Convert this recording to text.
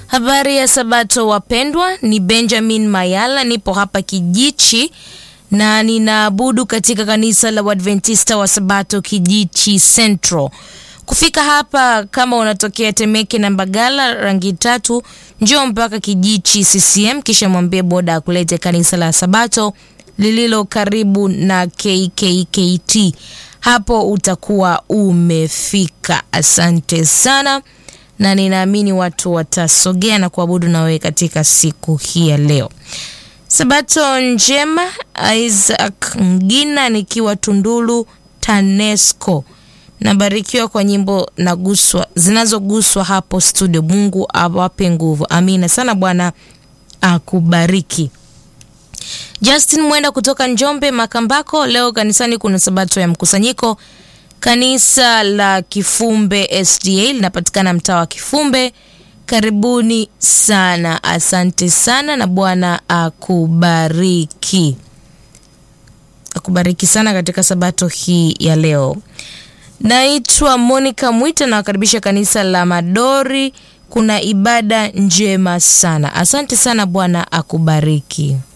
Habari ya Sabato wapendwa, ni Benjamin Mayala, nipo hapa Kijichi na ninaabudu katika kanisa la Waadventista wa Sabato Kijichi Central. Kufika hapa, kama unatokea Temeke na Mbagala rangi tatu, njoo mpaka Kijichi CCM, kisha mwambie boda akulete kanisa la Sabato lililo karibu na KKKT. Hapo utakuwa umefika. Asante sana na ninaamini watu watasogea na kuabudu na wewe katika siku hii ya leo. Sabato njema. Isaac Mgina nikiwa Tundulu TANESCO, nabarikiwa kwa nyimbo naguswa zinazoguswa hapo studio. Mungu awape nguvu, amina sana. Bwana akubariki. Justin Mwenda kutoka Njombe Makambako, leo kanisani kuna sabato ya mkusanyiko Kanisa la Kifumbe SDA linapatikana mtaa wa Kifumbe. Karibuni sana, asante sana na Bwana akubariki, akubariki sana katika sabato hii ya leo. Naitwa Monica Mwita, nawakaribisha kanisa la Madori, kuna ibada njema sana. Asante sana, Bwana akubariki.